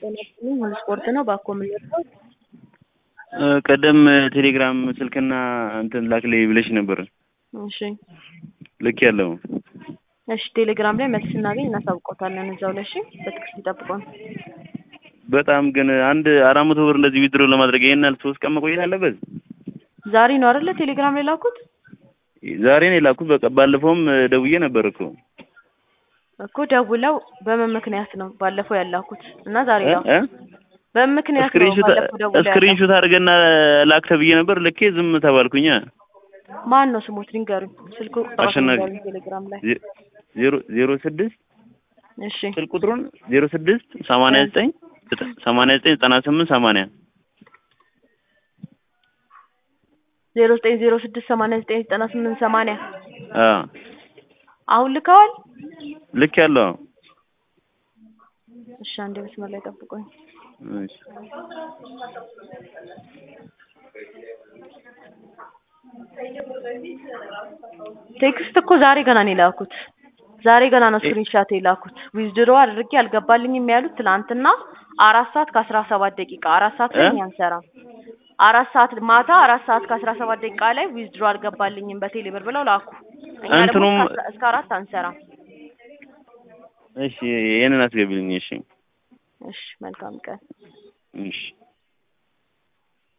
ጤና ይስጥልኝ ሙሉ ስፖርት ነው ባኮ የምንወጣው ቀደም ቴሌግራም ስልክና እንትን ላክልኝ ብለሽ ነበር። እሺ ልክ ያለው እሺ ቴሌግራም ላይ መልስ ስናገኝ እናሳውቆታለን እዛው ላይ እሺ በትዕግስት ይጠብቁን በጣም ግን አንድ አራት መቶ ብር እንደዚህ ዊድሮ ለማድረግ ይሄን ያህል ሶስት ቀን መቆየት አለበት? ዛሬ ነው አይደለ ቴሌግራም ላይ ላኩት ዛሬ ነው የላኩት። በቃ ባለፈውም ደውዬ ነበር እኮ እኮ ደውለው በምን ምክንያት ነው ባለፈው ያላኩት እና ዛሬ ነው እ? በምን ምክንያት ነው ስክሪንሾት ባለፈው ደውለው ስክሪንሾት አድርገና ላክ ተብዬ ነበር። ልኬ ዝም ተባልኩኛ። ማን ነው ስሞት ንገሩኝ ስልኩ ራሱ አሸናፊ። ንገሩኝ ቴሌግራም ላይ ዜ- ዜሮ ዜሮ ስድስት እሺ ስልክ ቁጥሩን ዜሮ ስድስት ሰማንያ ዘጠኝ ሰማንያ ዘጠኝ ዘጠና ስምንት ሰማንያ ዜሮ ዘጠኝ ዜሮ ስድስት ሰማንያ ዘጠኝ ዘጠና ስምንት ሰማንያ አዎ አሁን ልከዋል ልክ ያለው እሺ አንዴ መስመር ላይ ጠብቆኝ እሺ። ቴክስት እኮ ዛሬ ገና ነው የላኩት ዛሬ ገና ነው ስክሪንሻት የላኩት ዊዝድሮ አድርጌ አልገባልኝም ያሉት ትናንትና አራት ሰዓት ከአስራ ሰባት ደቂቃ አራት ሰዓት ላይ እ? እኛ አንሰራም አራት ሰዓት ማታ አራት ሰዓት ከአስራ ሰባት ደቂቃ ላይ ዊዝድሮ አልገባልኝም በቴሌ ብር ብለው ላኩ እኛ ደግሞ እንትኑም- እስከ አስራ- እስከ አራት አንሰራም እሺ ይሄንን አስገቢልኝ። እሺ እሺ መልካም ቀን እሺ